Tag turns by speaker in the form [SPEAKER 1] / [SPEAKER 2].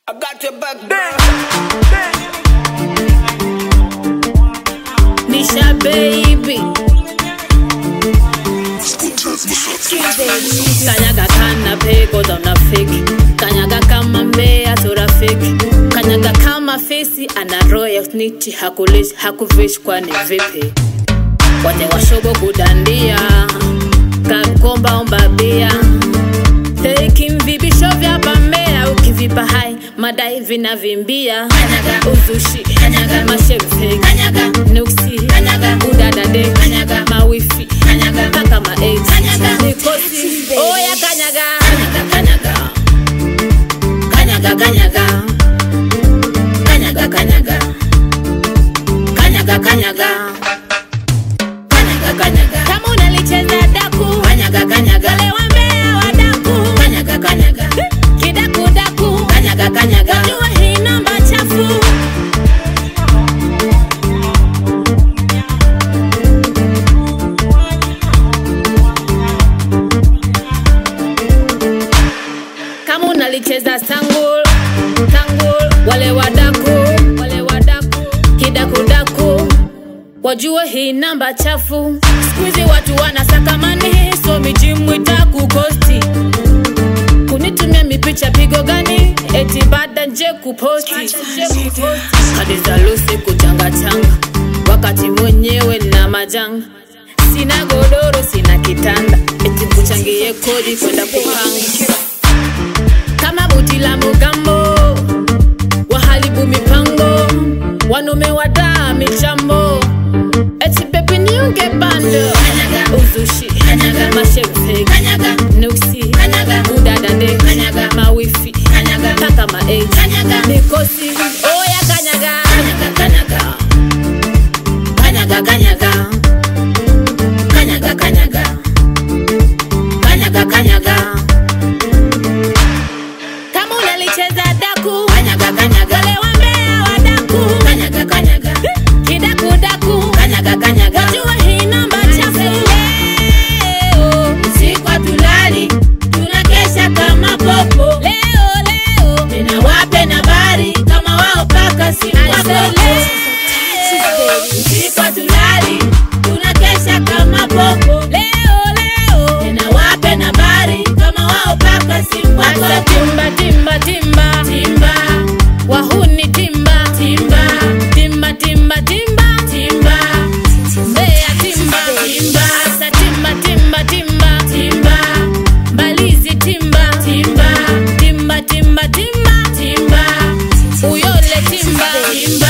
[SPEAKER 1] I got your back, girl.
[SPEAKER 2] Nisha baby kanyaga kana pego za unafiki kanyaga kama mbea turafiki kanyaga kama fesi ana roho ya sniti hakulishi hakuvishi kwani vipi wote washobo kudandia kakomba omba bia Taking vibisho vya pambea ukivipa hai madai vinavimbia uzushi mashefe nuksi udadade mawifi mpaka maei mikosi oya kanyaga kanyaga kanyaga kanyaga kanyaga kanyaga kanyaga kanyaga kanyaga kama unalicheza daku kanyaga kanyaga wale wambea wadaku kanyaga kanyaga kidaku daku kanyaga kanyaga jua hii namba chafu kama unalicheza sangul tangul wale wadaku wale wadaku kidakudaku wajue hii namba chafu skuizi watu wanasakamani so mijimwita kukosti kunitumia mipicha pigo gani eti baada nje kuposti hadi za lusi kuchangachanga wakati mwenyewe na majanga sina godoro sina kitanda eti kuchangie kodi kwenda kupanga kama buti la mugambo waharibu mipango wanume wadaa michambo eti pepe niunge bando uzushi mashefe nuksi udadade mawifi mpaka maei mikosi oya kanyaga kanyaga kanyaga kanyaga kanyaga kanyaga kanyaga kanyaga kama unalicheza daku kanyaga kanyaga wale wambea wadaku kanyaga kanyaga kidaku daku kanyaga kanyaga wajua hii namba chafu leo usiku hatulali tunakesha kama popo leo leo tena wape na bari kama wao paka si wako usiku hatulali tunakesha kama popo leo leo tena wape na bari kama wao paka si wako timba timba timba timba wahuni timba timba timba timba timba timba Mbeya timba timba asa timba timba timba timba Mbalizi timba timba timba timba timba timba Uyole timba timba